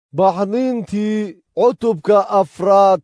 baxniintii cutubka afraad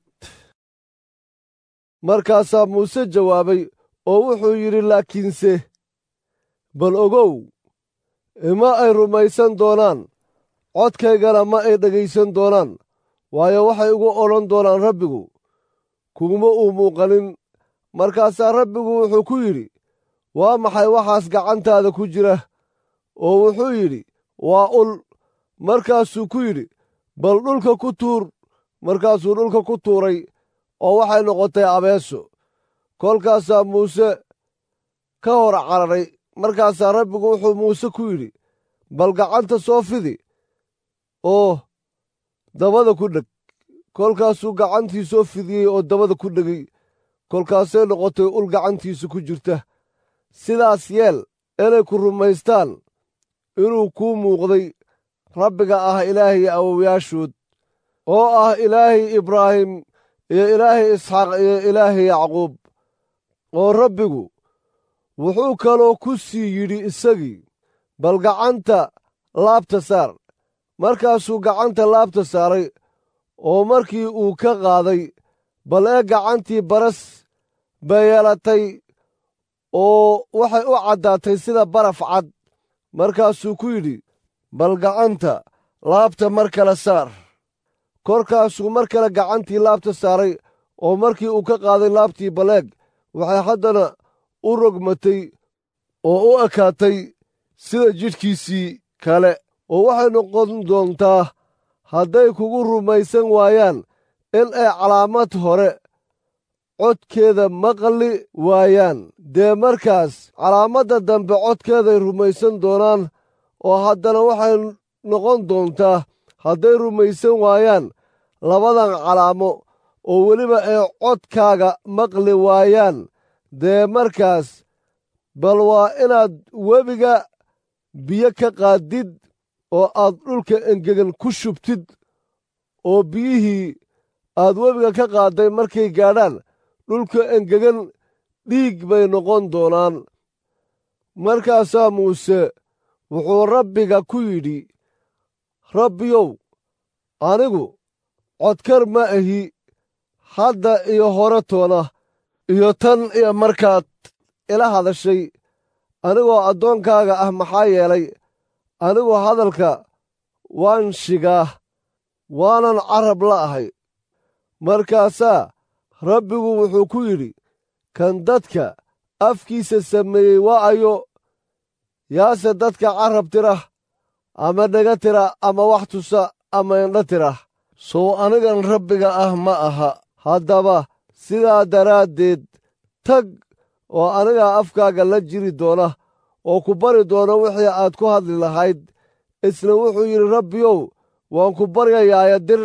markaasaa muuse jawaabay oo wuxuu yidhi laakiinse bal ogow ima ay rumaysan doonaan codkaygana ma ay dhegaysan doonaan waayo waxay ugu odhan doonaan rabbigu kuguma uu muuqanin markaasaa rabbigu wuxuu ku yidhi waa maxay waxaas gacantaada ku jira oo wuxuu yidhi waa ul markaasuu ku yidhi bal dhulka ku tuur markaasuu dhulka ku tuuray oo waxay noqotay abeeso kolkaasaa muuse ka hor cararay markaasaa rabbigu wuxuu muuse ku yidhi bal gacanta soo fidi oo dabada ku dheg kolkaasuu gacantii soo fidiyey oo dabada ku dhegay kolkaasay noqotay ul gacantiisa ku jirta sidaas yeel inay ku rumaystaan inuu kuu muuqday rabbiga ah ilaahay awowayaashood oo ah ilaahay ibraahim iyo ilaahay isxaaq iyo ilaahay yacquub oo rabbigu wuxuu kaloo ku sii yidhi isagii bal gacanta laabta saar markaasuu gacanta laabta saaray oo markii uu ka qaaday bal ee gacantii baras bay yeelatay oo waxay u caddaatay sida baraf cad markaasuu ku yidhi bal gacanta laabta mar kale saar korkaasuu mar kale gacantii laabta saaray oo markii uu ka qaaday laabtii baleeg waxay haddana u rogmatay oo u ekaatay sida jidhkiisii kale oo waxay noqon doontaa hadday kugu rumaysan waayaan in ay calaamad hore codkeeda maqli waayaan dee markaas calaamadda dambe codkeeday rumaysan doonaan oo haddana waxay noqon doontaa hadday rumaysan waayaan labadan calaamo oo weliba ay codkaaga maqli waayaan dee markaas bal waa inaad webiga biyo ka qaaddid oo aad dhulka engegan ku shubtid oo biyihii aad webiga ka qaadday markay gaadhaan dhulka engegan dhiig bay noqon doonaan markaasaa muuse wuxuu rabbiga ku yidhi rabbiyow anigu codkar ma ahi hadda iyo hore toona iyo tan iyo markaad ila hadashay anigoo addoonkaaga ah maxaa yeelay anigu hadalka waan shigaa waanan carab la ahay markaasaa rabbigu wuxuu ku yidhi kan dadka afkiisa sameeyey waa ayo yaase dadka carab tira ama dhega tira ama wax tusa ama indho tira sow anigan rabbiga ah ma aha haddaba sidaa daraaddeed tag oo anigaa afkaaga la jiri doona oo ku bari doona wixii aad ku hadli lahayd isna wuxuu yidhi rabbiyow waan ku baryayaaya dir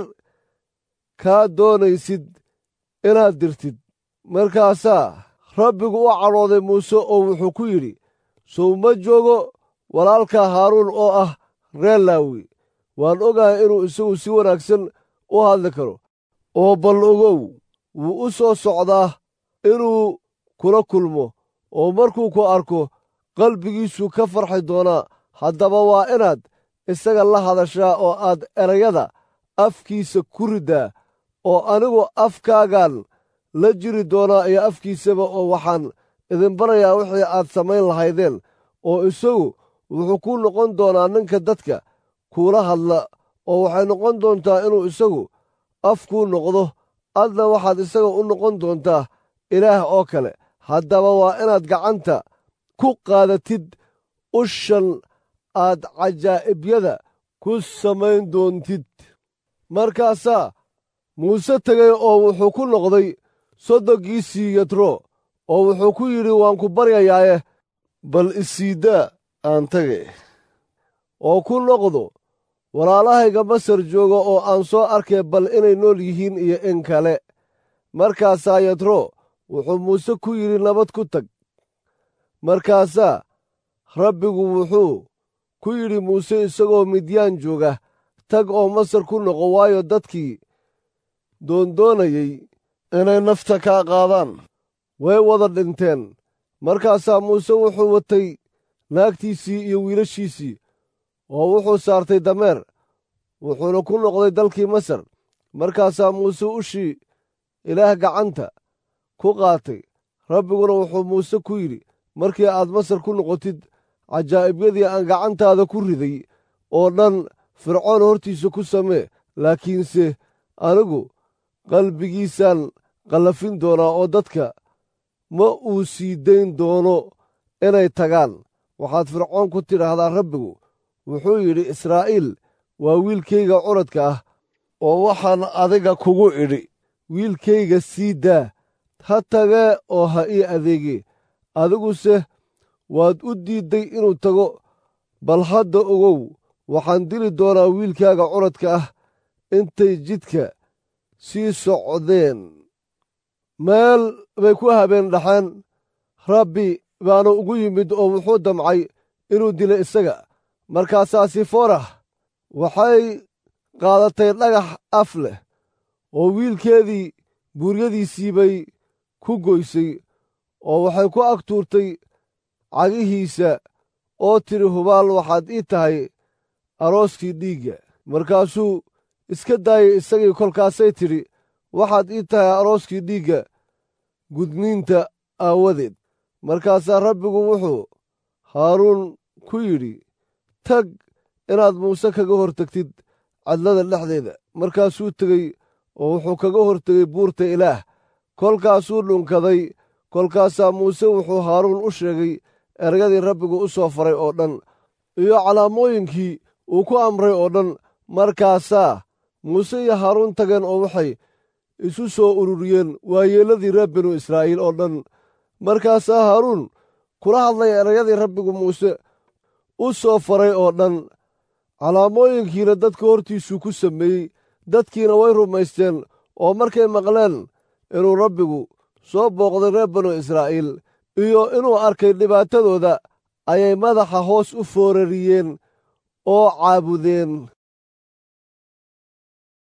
kaa doonaysid inaad dirtid markaasaa rabbigu u cadhooday muuse oo wuxuu ku yidhi sow ma joogo walaalka haaruun oo ah reer laawi waan ogahay inuu isagu si wanaagsan u hadli karo oo bal ogow wuu u soo socdaa inuu kula kulmo oo markuu ku arko qalbigiisuu ka farxi doonaa haddaba waa inaad isaga la hadashaa oo aad erayada afkiisa ku riddaa oo anigu afkaagaan la jiri doonaa iyo afkiisaba oo waxaan idin barayaa wixii aad samayn lahaydeen oo isagu wuxuu ku noqon doonaa ninka dadka kuula hadla oo waxay noqon doontaa inuu isagu afkuu noqdo adna waxaad isaga u noqon doontaa ilaah oo kale haddaba waa inaad gacanta ku qaadatid ushan aad cajaa'ibyada ku samayn doontid markaasaa muuse tegay oo wuxuu ku noqday sodonkiisii yatro oo wuxuu ku yidhi waan ku baryayaaye bal isiiddaa aan tage oo ku noqdo walaalahayga masar jooga oo aan soo arkay bal inay nool yihiin iyo in kale markaasaa yatro wuxuu muuse ku yidhi nabad ku tag markaasaa rabbigu wuxuu ku yidhi muuse isagoo midyaan jooga tag oo masar ku noqo waayo dadkii doondoonayey inay nafta kaa qaadaan way wada dhinteen markaasaa muuse wuxuu watay naagtiisii iyo wiilashiisii oo wuxuu saartay dameer wuxuuna ku noqday dalkii masar markaasaa muuse ushii ilaah gacanta ku qaatay rabbiguna wuxuu muuse ku yidhi markii aad masar ku noqotid cajaa'ibyadii aan gacantaada ku riday oo dhan fircoon hortiisa ku samee laakiinse anigu qalbigiisaan qallafin doonaa oo dadka ma uu sii dayn doono inay tagaan waxaad fircoon ku tidhaahdaa rabbigu wuxuu yidhi israa'iil waa wiilkayga curadka ah oo waxaan adiga kugu idhi wiilkayga sii daa ha tagee oo ha ii adeegee adiguse waad u diidday inuu tago bal hadda ogow waxaan dili doonaa wiilkaaga curadka ah intay jidka sii socdeen meel bay ku habeen dhaxeen rabbi baana ugu yimid oo wuxuu damcay inuu dilo isaga markaasaa sifoorah waxay qaadatay dhagax af leh oo wiilkeedii buuryadiisii bay ku goysay oo waxay ku ag tuurtay cagihiisa oo tidhi hubaal waxaad ii tahay arooskii dhiigga markaasuu iska daayay isagii kolkaasay tidhi waxaad ii tahay arooskii dhiigga gudniinta aawadeed markaasaa rabbigu wuxuu haaruun ku yidhi tag inaad muuse kaga hor tagtid cadlada dhexdeeda markaasuu tegey oo wuxuu kaga hor tegey buurta ilaah kolkaasuu dhunkaday kolkaasaa muuse wuxuu haaruun u sheegay ergadii rabbigu u soo faray oo dhan iyo calaamooyinkii uu ku amray oo dhan markaasaa muuse iyo haaruun tageen oo waxay isu soo ururiyeen waayeelladii reer binu israa'iil oo dhan markaasaa haaruun kula hadlay erayadii rabbigu muuse u soo faray oo dhan calaamooyinkiina dadka hortiisuu ku sameeyey dadkiina way rumaysteen oo markay maqleen inuu rabbigu soo booqday reer binu israa'iil iyo inuu arkay dhibaatadooda ayay madaxa hoos u foorariyeen oo caabudeen